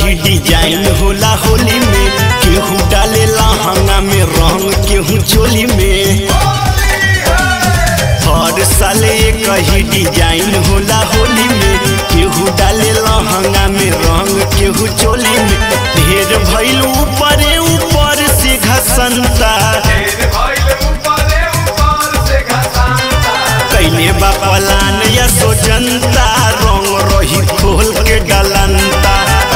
कही डिजाइन होला होली में केहू डाले लहंगा में रंग केहू चोली में हर साले कही डिजाइन होला होली में केहू डाले लहंगा में रंग केहू चोली में ढेर भइल ऊपरे ऊपर से घसंता कैले बा पलान या सोचंता रंग रही खोल के डलंता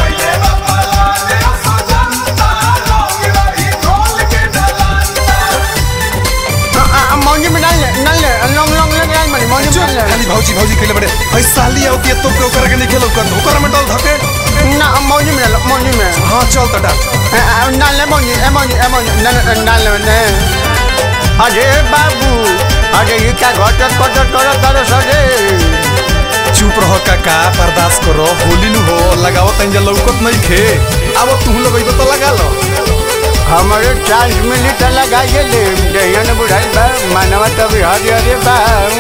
मौजी में डाल ले डाल ले लॉन्ग लॉन्ग ले डाल मनी मौजी में डाल खाली भौजी भौजी खेले बड़े भाई साली आओ के तो के ओकरा के नहीं खेलो कर ओकरा में डाल धके ले ना मौजी में डाल मौजी में हां चल त डाल डाल ले मौजी ए मौजी ए मौजी डाल डाल ले ने अरे बाबू अरे ये क्या घटत घटत करत करे सरे चुप रहो काका बर्दाश्त करो होली नु हो लगाओ तंज लौकत नहीं खे अब तू लगइबो तो लगा लो हमारे चांस मिली तो लगाइए ले जहिया ने बुढ़ाई बा मानवा तभी हरे हरे बा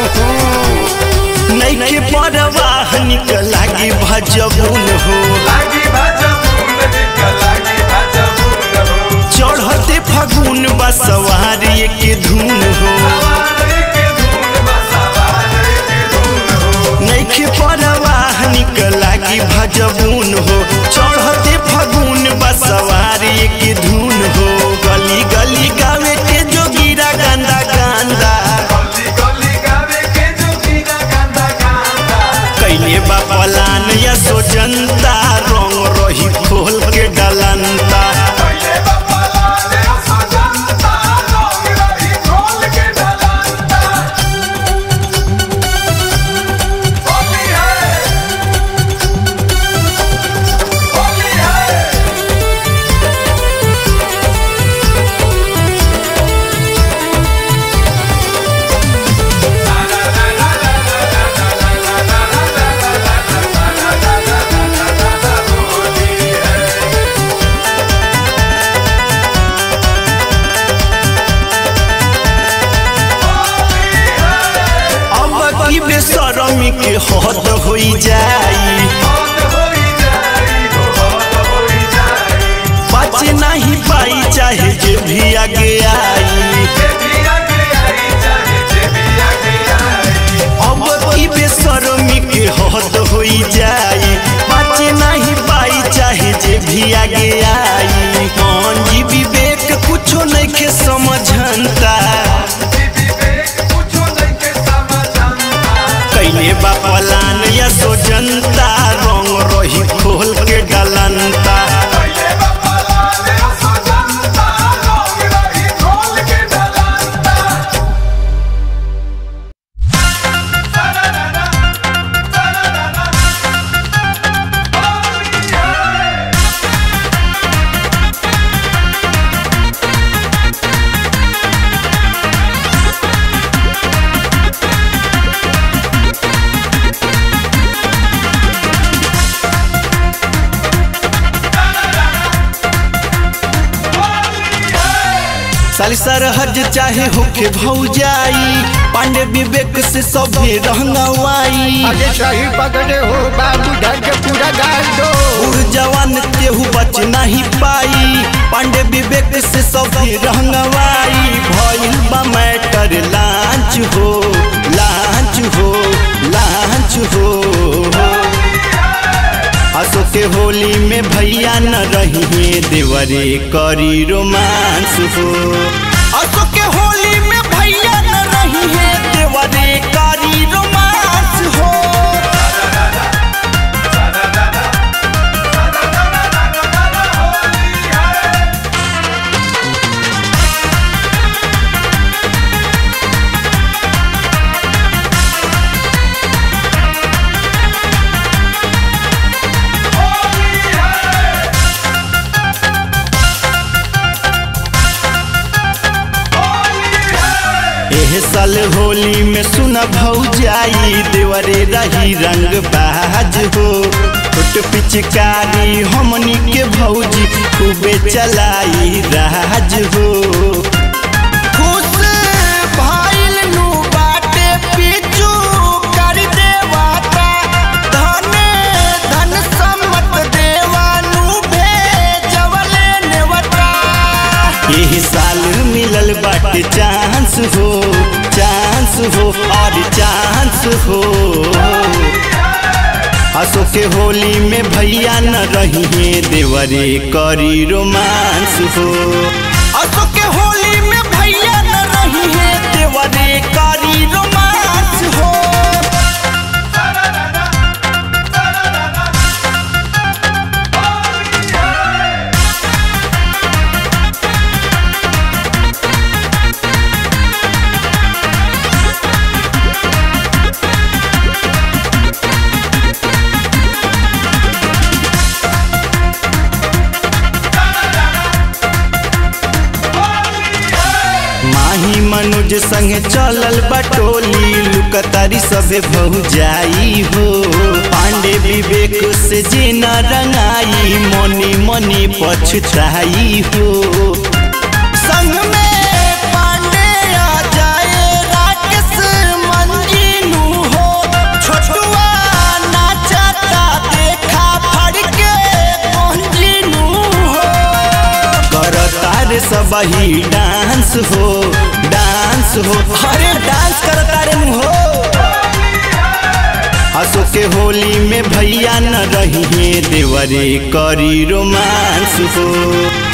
नैके परवाह निकल लागी भजबुन हो चढ़ते फगुन बसवार के धुन हो नैखे परवाह निकल लागी भजबुन हो चढ़ते फगुन बसवार के धुन हो गली गली गावे के जो गिरा गंदा गंदा कैले बा पलान या सोचंता रंग रही खोल के डलंता अब की बेसरमी के हद होई जाई बचे नहीं पाई चाहे जे भी आगे आई अब की बेसरमी के हद होई जाई बचे नहीं पाई चाहे जे भी आगे आई कौन जी विवेक कुछो नहीं के समझंता कैले बा पलान या सोचंता रंग रही खोल के डलंता साली सरहज चाहे होके भौजाई पांडे विवेक से सभे रहंगवाई अरे सही पकड़े हो बाबू ढक के पूरा गाल दो उड़ जवान केहू बच नहीं पाई पांडे विवेक से सभे रहंगवाई भइल बा मैटर लांच हो लांच हो लांच हो असो के होली में भैया न रही देवरे करी रोमांस हो असो के होली में भैया न रही है देवरे करी रोमांस हो एह साल होली में सुना भौजाई देवरे रही रंग बाज हो छोट पिचकारी हमनी के भौजी खूबे चलाई राज हो खुश भइल नु बाटे पिचू कर देवाता धन धन सम्मत देवानु हो असो के होली में भैया न रही है देवरे करी रोमांस हो असो के होली में भैया न रही है देवरे करी रोमांस हो माही मनुज संगे चलल बटोली लुकतारी सबे बहु जाई हो पांडे विवेक से जे न रंगाई मनी मनी पछताई हो संग में पांडे आ जाए राकेश मंजीनू हो छोटुआ नाचता देखा फड़ के मंजीनू हो करता रे सब ही डांस हो डांस हो अरे डांस करता रे हो हंसो के होली में भैया न रही है देवरे करी रोमांस हो